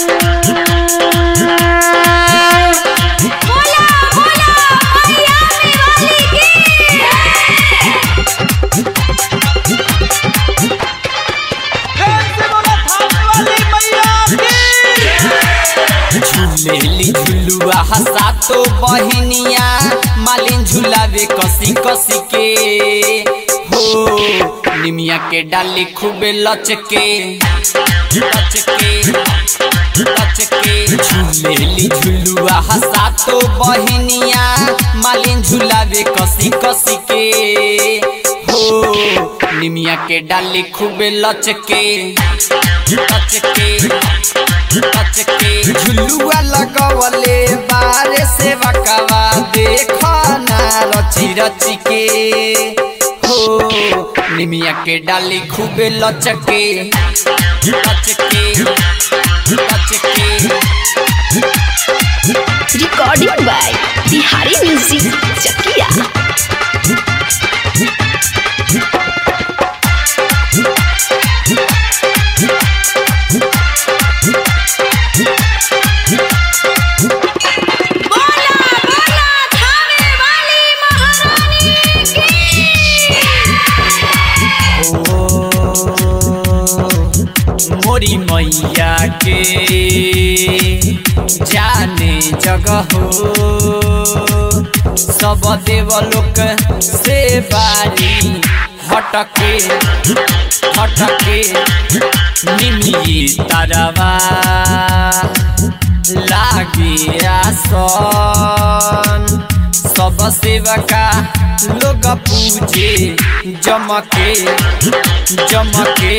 बोला बोला मैया वाली की झूलेली झुलुआ हसातो बहिनिया मालिन झुलावे कसी कसी के हो निमिया के डाली खूबे लचके लचके लचके झूलेली झुलुआ हसातो बहिनिया मालिन झुलावे कसी कसी के हो निमिया के डाली खूबे लचके लचके लचके झुलुआ लगवले बारे से बकवा देखना रची रची के हो निमिया के डाली खूबे लचके लचके लचके recording by Bihari music Chakiya बोला बोला थाने वाली महारानी ओ, मोरी मैया के जाने जगह हो सब देवलोक से बारी हटके हटके निमिये तरवा लागे आसन सब सेवका लोग पूजे जमके जमके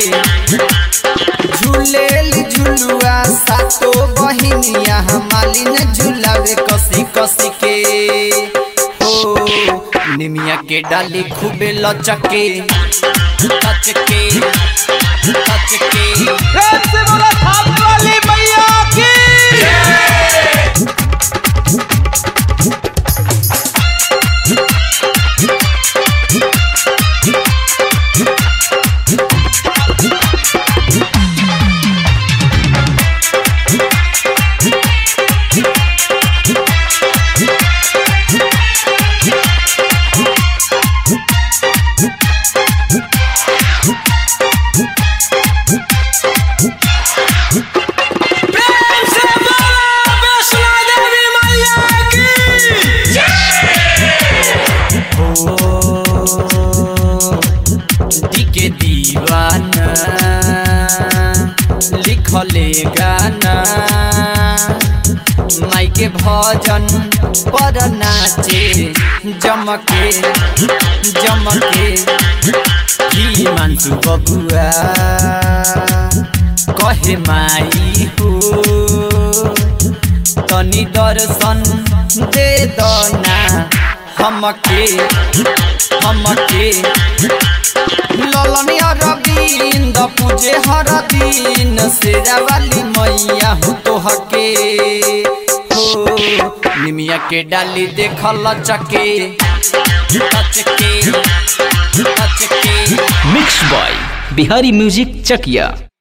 झूलेल झुलुआ सातो बहिनिया मालिन झुलावे कसी कसी के हो निमिया के डाली खूबे लचके लचके लचके दिके दीवाना लिखले गाना माई के भजन पर नाचे जमके जमके की मान्सु बबुआ कहे माई हो तनी दर्शन दे दना हमके हमके ललनी अरविंद पूजे हर दिन शेरा वाली मैया हो तो हके हो निमिया के डाली देख लचके लचके लचके mix by Bihari music Chakiya